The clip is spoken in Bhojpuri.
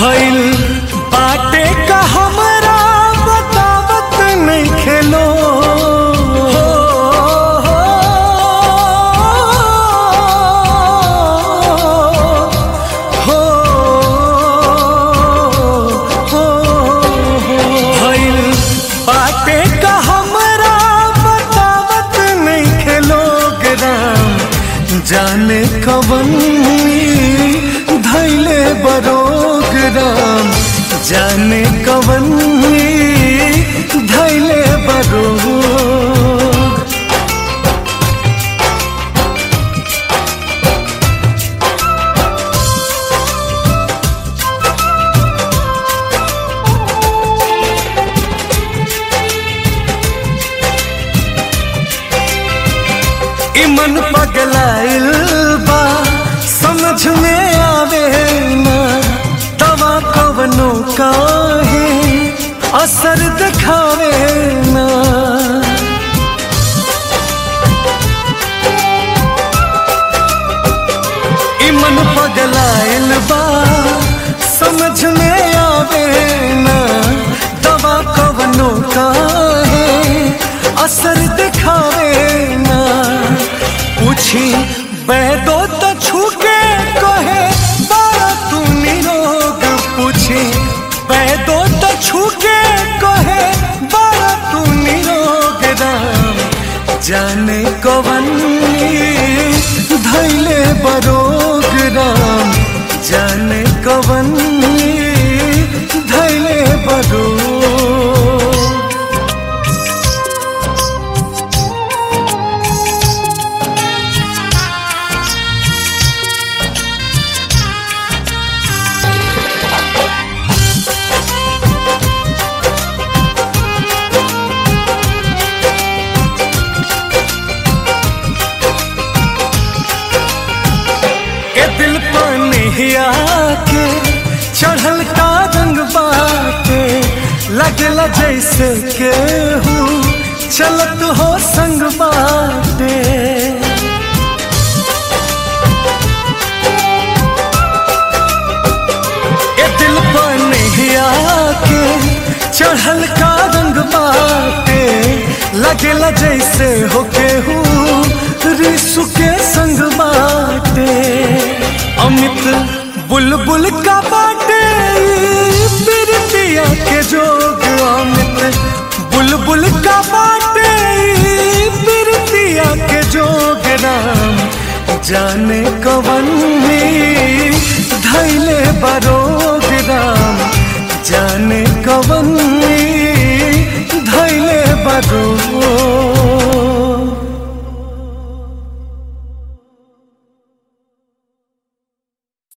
भइल बाटे का हमरा बतावत नहीं खेलो हो, हो, हो, भइल बाटे का हमरा बतावत नहीं खेलो राम जाने कवन धैले बरोग राम जाने कवन धैले बरोग ई मन पगलाइल बा समझ में आवे ना दवा कवनो काहे असर दिखावे ना ई मन पगलाइल बा समझ में आवे ना दवा कवनो काहे असर दिखावे ना पूछी बैदो तो छूके कहे बारा तू निरोग पूछी बैदो तो छूके कहे बारा तू निरोग राम जाने कवन धैले बरोग राम जाने कवन धैले बरोग ए दिल पानी हिया के चढ़ल का रंग बाटे लगला जैसे केहू चलत हो संग बाटे ए दिल पानी हिया के चढ़ल का रंग बाटे लगला जैसे हो केहू रिसु के संग बाटे अमित बुलबुल का बाटे प्रीतिया के जोग अमित बुलबुल का बाटे प्रीतिया के जोग राम जाने कवन धैले बरोग राम